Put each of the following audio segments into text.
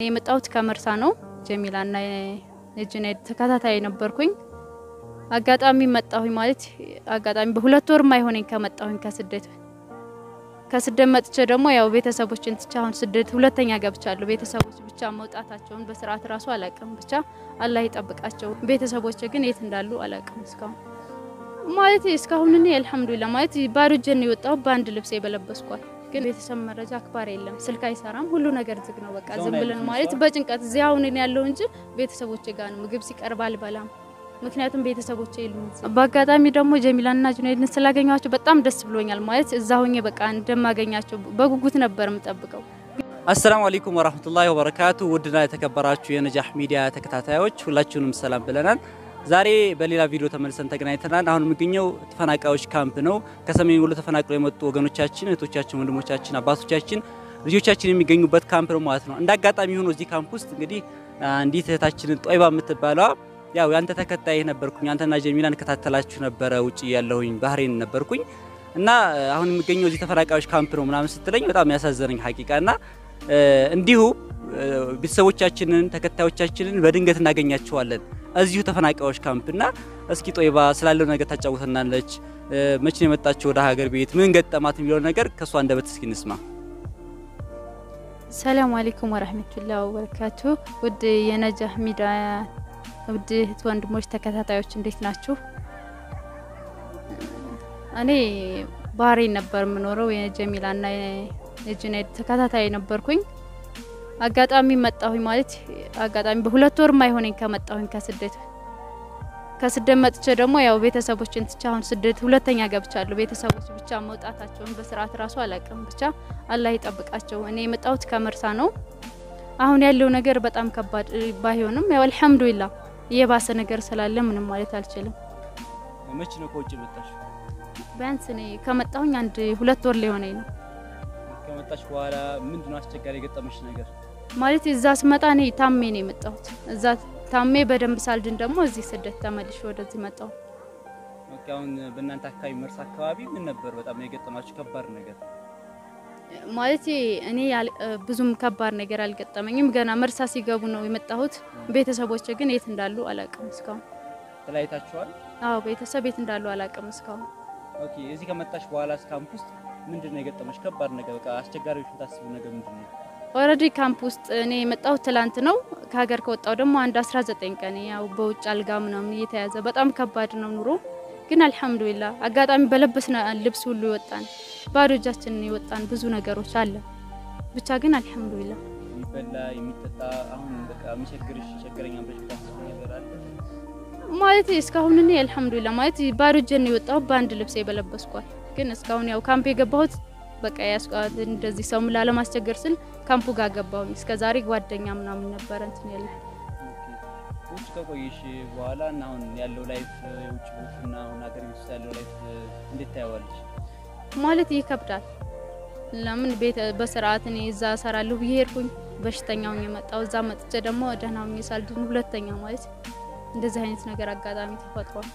የመጣሁት ከመርሳ ነው። ጀሚላና የጁናይድ ተከታታይ ነበርኩኝ። አጋጣሚ መጣሁኝ ማለት አጋጣሚ በሁለት ወር ማይሆነኝ ከመጣሁኝ ከስደት ከስደት መጥቼ ደግሞ ያው ቤተሰቦችን ትቼ አሁን ስደት ሁለተኛ ገብቻለሁ። ቤተሰቦች ብቻ መውጣታቸውን በስርዓት ራሱ አላቅም። ብቻ አላህ ይጠብቃቸው። ቤተሰቦች ግን የት እንዳሉ አላቅም እስካሁን ማለት እስካሁን እኔ አልሐምዱሊላህ ማለት ባዶ እጄን ነው የወጣሁ በአንድ ልብስ የበለበስኳል። ግን ቤተሰብ መረጃ አክባር የለም፣ ስልክ አይሰራም፣ ሁሉ ነገር ዝግ ነው። በቃ ዝም ብለን ማለት በጭንቀት እዚህ አሁን እኔ ያለው እንጂ ቤተሰቦቼ ጋር ነው። ምግብ ሲቀርብ አልበላም፣ ምክንያቱም ቤተሰቦቼ የሉም። በአጋጣሚ ደግሞ ጀሚላና ጁናይድን ስላገኘኋቸው በጣም ደስ ብሎኛል። ማለት እዛ ሆኜ በቃ እንደማገኛቸው በጉጉት ነበር የምጠብቀው። አሰላሙ አለይኩም ወራህመቱላሂ ወበረካቱ። ውድና የተከበራችሁ የነጃህ ሚዲያ ተከታታዮች ሁላችሁንም ሰላም ብለናል። ዛሬ በሌላ ቪዲዮ ተመልሰን ተገናኝተናል። አሁን የሚገኘው ተፈናቃዮች ካምፕ ነው። ከሰሜን ወሎ ተፈናቅለው የመጡ ወገኖቻችን፣ እህቶቻችን፣ ወንድሞቻችን፣ አባቶቻችን፣ ልጆቻችን የሚገኙበት ካምፕ ነው ማለት ነው። እንደ አጋጣሚ ሆኖ እዚህ ካምፕ ውስጥ እንግዲህ አንዲት እህታችንን ጦይባ የምትባለዋ ያው ያንተ ተከታይ ነበርኩኝ፣ አንተና ጀሚላን እንከታተላችሁ ነበረ። ውጭ ያለሁኝ ባህሬን ነበርኩኝ እና አሁን የሚገኘው እዚህ ተፈናቃዮች ካምፕ ነው ምናምን ስትለኝ በጣም ያሳዘነኝ ሀቂቃ እና እንዲሁ ቤተሰቦቻችንን ተከታዮቻችንን በድንገት እናገኛቸዋለን እዚሁ ተፈናቃዮች ካምፕ እና እስኪ ጦይባ ስላለው ነገር ታጫውተናለች። መቼ ነው የመጣችው ወደ ሀገር ቤት? ምን ገጠማት የሚለው ነገር ከእሷ አንደበት እስኪ እንስማ። ሰላም አለይኩም ወራህመቱላሂ ወበረካቱ። ውድ የነጃህ ሚዲያ ውድ እህት ወንድሞች ተከታታዮች እንዴት ናችሁ? እኔ ባህሬን ነበር የምኖረው የጀሚላና የጁናይድ ተከታታይ ነበርኩኝ። አጋጣሚ መጣሁኝ ማለት አጋጣሚ በሁለት ወር ማይሆነኝ ከመጣሁኝ ከስደት ከስደት መጥቼ ደግሞ ያው ቤተሰቦችን ትቼ አሁን ስደት ሁለተኛ ገብቻለሁ። ቤተሰቦች ብቻ መውጣታቸውን በስርዓት ራሱ አላቅም። ብቻ አላህ ይጠብቃቸው። እኔ የመጣሁት ከመርሳ ነው። አሁን ያለው ነገር በጣም ከባድ ባይሆንም ያው አልሐምዱሊላህ የባሰ ነገር ስላለ ምንም ማለት አልችልም። መቼ ነው ከውጭ መጣሽ? ቢያንስ እኔ ከመጣሁኝ አንድ ሁለት ወር ሊሆነኝ ነው። ከመጣሽ በኋላ ምንድነው አስቸጋሪ የገጠመሽ ነገር? ማለት እዛ ስመጣ እኔ ታሜ ነው የመጣሁት። እዛ ታሜ በደንብ ሳልድን ደግሞ እዚህ ስደት ተመልሼ ወደዚህ መጣሁ። ኦኬ። አሁን በእናንተ አካባቢ መርሳ አካባቢ ምን ነበር በጣም የገጠማችሁ ከባድ ነገር? ማለት እኔ ብዙም ከባድ ነገር አልገጠመኝም። ገና መርሳ ሲገቡ ነው የመጣሁት። ቤተሰቦች ግን የት እንዳሉ አላቅም እስካሁን። ተለያይታችኋል? አዎ ቤተሰብ የት እንዳሉ አላቅም እስካሁን። ኦኬ። እዚህ ከመጣሽ በኋላ ካምፕ ውስጥ ምንድነው የገጠመሽ ከባድ ነገር? በቃ አስቸጋሪዎች የምታስቡ ነገር ምንድነው? ኦልሬዲ ካምፕ ውስጥ እኔ የመጣሁት ትላንት ነው። ከሀገር ከወጣው ደግሞ አንድ 19 ቀን ያው በውጭ አልጋ ምናምን እየተያዘ በጣም ከባድ ነው ኑሮ። ግን አልሐምዱሊላ አጋጣሚ በለበስን ልብስ ሁሉ ይወጣን ባዶ እጃችንን ይወጣን ብዙ ነገሮች አለ። ብቻ ግን አልሐምዱሊላ የሚበላ የሚጠጣ አሁን በቃ የሚቸግርሽ ቸገረኛ ብለሽ የምታስቡ ነገር አለ ማለት እስካሁን እኔ አልሐምዱሊላ ማለት ባዶ እጄን የወጣሁ በአንድ ልብስ የበለበስኳል። ግን እስካሁን ያው ካምፕ የገባሁት በቃ ያስቋት እንደዚህ ሰው ላለማስቸገር ስል ካምፑ ጋር ገባሁኝ። እስከ ዛሬ ጓደኛ ምናምን ነበረ እንትን ያለ ውጭ ከቆየሽ በኋላ እና አሁን ያለው ላይፍ የውጭ ቦትና አሁን ሀገር ቤት ውስጥ ያለው ላይፍ እንዴት ታየዋለሽ? ማለት ይከብዳል። ለምን ቤት በስርዓት እኔ እዛ እሰራለሁ ብዬ ሄድኩኝ፣ በሽተኛው የመጣው እዛ መጥቼ ደግሞ ደህናው ሳልድን ሁለተኛ ማለት እንደዚህ አይነት ነገር አጋጣሚ ተፈጥሯል።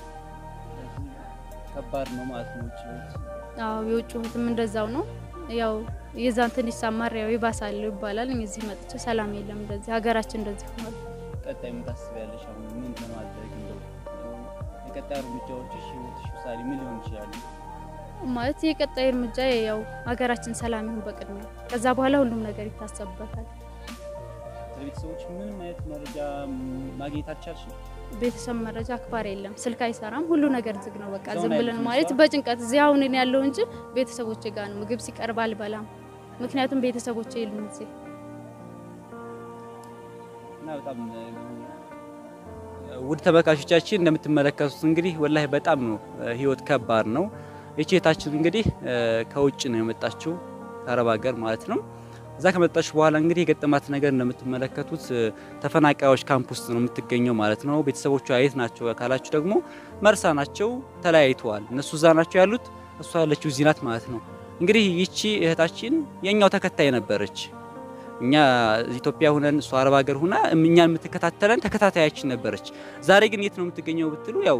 ከባድ ነው ማለት ነው ውጭ ቤት አዎ የውጭ ህትም እንደዛው ነው። ያው የዛን ትንሽ ሳማር ያው ይባሳል ይባላል። እዚህ መጥቼ ሰላም የለም እንደዚህ ሀገራችን እንደዚህ ሆኗል። ቀጣይ ምን ታስቢያለሽ? አሁን ምን ለማድረግ እንደው የቀጣይ እርምጃዎችሽ ህይወትሽ ምሳሌ ምን ሊሆን ይችላል? ማለት የቀጣይ እርምጃ ያው ሀገራችን ሰላም ይሁን በቅድሚያ፣ ከዛ በኋላ ሁሉም ነገር ይታሰብበታል። ከቤተሰቦች ምንም አይነት መረጃ ማግኘት አልቻልሽም? ቤተሰብ መረጃ አክባር የለም፣ ስልክ አይሰራም፣ ሁሉ ነገር ዝግ ነው። በቃ ሰውን ዝም ብለን አይልም ማለት ሰው? በጭንቀት እዚህ አሁን እኔ ያለው እንጂ ቤተሰቦቼ ጋር ነው። ምግብ ሲቀርብ አልበላም፣ ምክንያቱም ቤተሰቦቼ የሉም እዚህ። እና በጣም ውድ ተመልካቾቻችን እንደምትመለከቱት እንግዲህ ወላሂ በጣም ነው ህይወት ከባድ ነው። ይቺ እህታችን እንግዲህ ከውጭ ነው የመጣችው ከአረብ ሀገር ማለት ነው። እዛ ከመጣች በኋላ እንግዲህ የገጠማት ነገር እንደምትመለከቱት ተፈናቃዮች ካምፕ ውስጥ ነው የምትገኘው ማለት ነው። ቤተሰቦቿ የት ናቸው ካላችሁ ደግሞ መርሳ ናቸው፣ ተለያይተዋል። እነሱ እዛ ናቸው ያሉት፣ እሷ ያለችው እዚህ ናት ማለት ነው። እንግዲህ ይቺ እህታችን የኛው ተከታይ ነበረች። እኛ ኢትዮጵያ ሁነን እሷ አረብ ሀገር ሁና እኛን የምትከታተለን ተከታታያችን ነበረች። ዛሬ ግን የት ነው የምትገኘው ብትሉ ያው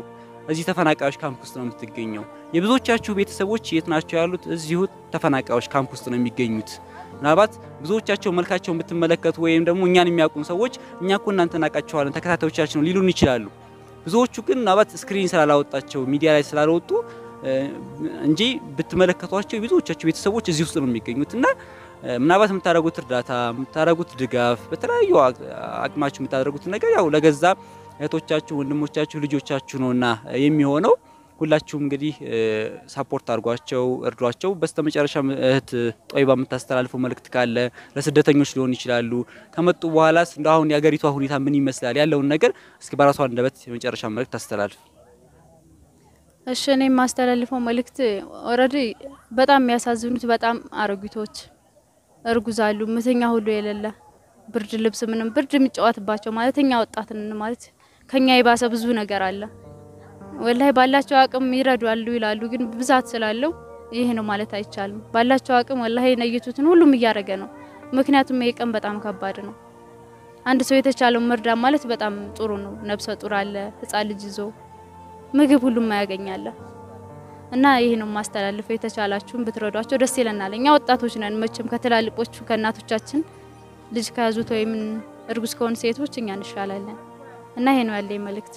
እዚህ ተፈናቃዮች ካምፕ ውስጥ ነው የምትገኘው። የብዙዎቻችሁ ቤተሰቦች የት ናቸው ያሉት? እዚሁ ተፈናቃዮች ካምፕ ውስጥ ነው የሚገኙት። ምናልባት ብዙዎቻቸው መልካቸውን ብትመለከቱ ወይም ደግሞ እኛን የሚያውቁን ሰዎች እኛ እኮ እናንተ እናውቃቸዋለን ተከታታዮቻችን ነው ሊሉን ይችላሉ። ብዙዎቹ ግን ምናልባት ስክሪን ስላላወጣቸው ሚዲያ ላይ ስላልወጡ እንጂ ብትመለከቷቸው የብዙዎቻቸው ቤተሰቦች እዚህ ውስጥ ነው የሚገኙት እና ምናልባት የምታደርጉት እርዳታ የምታደርጉት ድጋፍ በተለያዩ አቅማችሁ የምታደርጉት ነገር ያው ለገዛ እህቶቻችሁ፣ ወንድሞቻችሁ፣ ልጆቻችሁ ነውና የሚሆነው ሁላችሁም እንግዲህ ሳፖርት አድርጓቸው፣ እርዷቸው። በስተመጨረሻ እህት ጦይባ የምታስተላልፈው መልእክት ካለ ለስደተኞች ሊሆን ይችላሉ ከመጡ በኋላ እንደ አሁን የሀገሪቷ ሁኔታ ምን ይመስላል ያለውን ነገር እስኪ በራሷ አንደበት የመጨረሻ መልእክት ታስተላልፍ። እሺ እኔ የማስተላልፈው መልእክት ኦልሬዲ በጣም የሚያሳዝኑት በጣም አሮጊቶች እርጉዝ አሉ፣ ምተኛ ሁሉ የሌለ ብርድ ልብስ ምንም ብርድ የሚጫወትባቸው ማለት እኛ ወጣትን ማለት ከኛ የባሰ ብዙ ነገር አለ። ወላሂ ባላቸው አቅም ይረዳሉ ይላሉ፣ ግን ብዛት ስላለው ይህ ነው ማለት አይቻልም። ባላቸው አቅም ወላሂ የነየቱትን ሁሉም እያደረገ ነው። ምክንያቱም ይሄ ቀን በጣም ከባድ ነው። አንድ ሰው የተቻለው መርዳ ማለት በጣም ጥሩ ነው። ነብሰ ጡር አለ፣ ህጻን ልጅ ይዞ ምግብ ሁሉም ያገኛለ እና ይህ ነው ማስተላልፈው። የተቻላችሁን ብትረዷቸው ደስ ይለናል። እኛ ወጣቶች ነን መቼም ከትላልቆቹ ከእናቶቻችን ልጅ ከያዙት ወይም እርጉዝ ከሆኑ ሴቶች እኛ እንሻላለን እና ይሄ ነው ያለኝ መልእክት።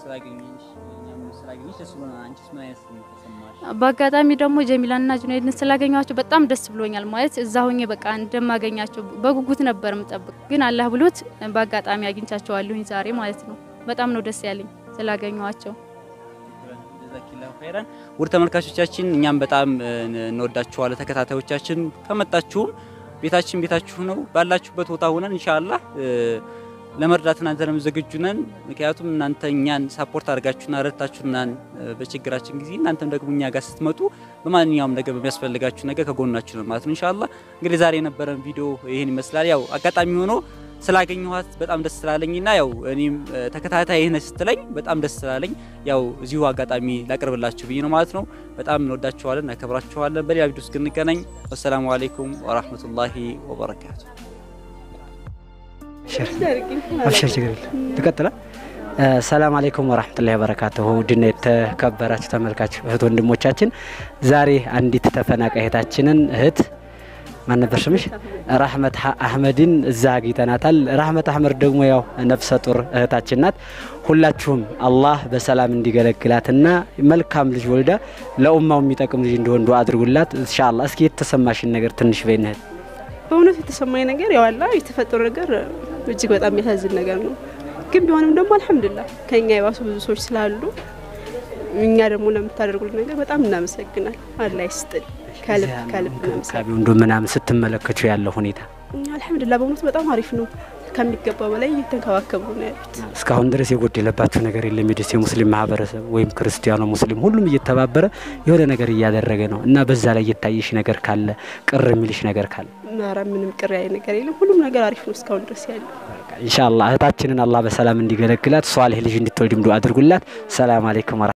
በአጋጣሚ ደግሞ ጀሚላና ጁናይድን ስላገኘኋቸው በጣም ደስ ብሎኛል። ማለት እዛ ሆኜ በቃ እንደማገኛቸው በጉጉት ነበር ምጠብቅ፣ ግን አላህ ብሎት በአጋጣሚ አግኝቻቸዋለሁኝ ዛሬ ማለት ነው። በጣም ነው ደስ ያለኝ ስላገኘኋቸው። ውድ ተመልካቾቻችን እኛም በጣም እንወዳችኋለን። ተከታታዮቻችን ከመጣችሁም ቤታችን ቤታችሁ ነው። ባላችሁበት ቦታ ሆነን ኢንሻአላህ ለመርዳት እናንተንም ዝግጁ ነን። ምክንያቱም እናንተ እኛን ሳፖርት አድርጋችሁና ረድታችሁናን በችግራችን ጊዜ እናንተም ደግሞ እኛ ጋር ስትመጡ በማንኛውም ነገር በሚያስፈልጋችሁ ነገር ከጎናችሁ ነው ማለት ነው። ኢንሻአላህ እንግዲህ ዛሬ የነበረን ቪዲዮ ይህን ይመስላል። ያው አጋጣሚ ሆኖ ስላገኘኋት በጣም ደስ ስላለኝና ያው እኔም ተከታታይ ይህን ስትለኝ በጣም ደስ ስላለኝ ያው እዚሁ አጋጣሚ ላቅርብላችሁ ብዬ ነው ማለት ነው። በጣም እንወዳችኋለን፣ እናከብራችኋለን። በሌላ ቪዲዮ እስክንገናኝ ወሰላሙ አለይኩም ወራህመቱላሂ ወበረካቱ። አብሽር ችግር የለም ትቀጥላ። ሰላም አለይኩም ወራህመቱላሂ ወበረካቱሁ። ውድና የተከበራችሁ ተመልካች እህት ወንድሞቻችን ዛሬ አንዲት ተፈናቃይ እህታችንን እህት ማን ነበር ስምሽ? ራህመት አህመድን እዛ አግኝተናታል። ራህመት አህመድ ደግሞ ያው ነፍሰ ጡር እህታችን ናት። ሁላችሁም አላህ በሰላም እንዲገለግላትና መልካም ልጅ ወልዳ ለኡማው የሚጠቅም ልጅ እንዲሆን ዱአ አድርጉላት ኢንሻአላህ። እስኪ የተሰማሽን ነገር ትንሽ በይን እህት። በእውነቱ የተሰማኝ ነገር ያው አላ የተፈጠሩ ነገር እጅግ በጣም የሚያሳዝን ነገር ነው። ግን ቢሆንም ደግሞ አልሐምዱሊላህ ከኛ የባሱ ብዙ ሰዎች ስላሉ እኛ ደግሞ ለምታደርጉልን ነገር በጣም እናመሰግናል። አላህ ይስጥል። ከልብ ከልብ ካቢው እንዶ ምናምን ስትመለከቱ ያለው ሁኔታ አልሐምዱሊላህ በእውነቱ በጣም አሪፍ ነው። ከሚገባው በላይ እየተንከባከቡ ነው ያሉት። እስካሁን ድረስ የጎደለባቸው ነገር የለም። የደሴ ሙስሊም ማህበረሰብ ወይም ክርስቲያኖ ሙስሊም ሁሉም እየተባበረ የሆነ ነገር እያደረገ ነው እና በዛ ላይ እየታየሽ ነገር ካለ ቅር የሚልሽ ነገር ካለ ኧረ ምንም ቅር ያለ ነገር የለም። ሁሉም ነገር አሪፍ ነው እስካሁን ድረስ ያለው። ኢንሻአላህ እህታችንን አላህ በሰላም እንዲገለግላት ሷሊህ ልጅ እንድትወልድም ዱአ አድርጉላት። ሰላም አለይኩም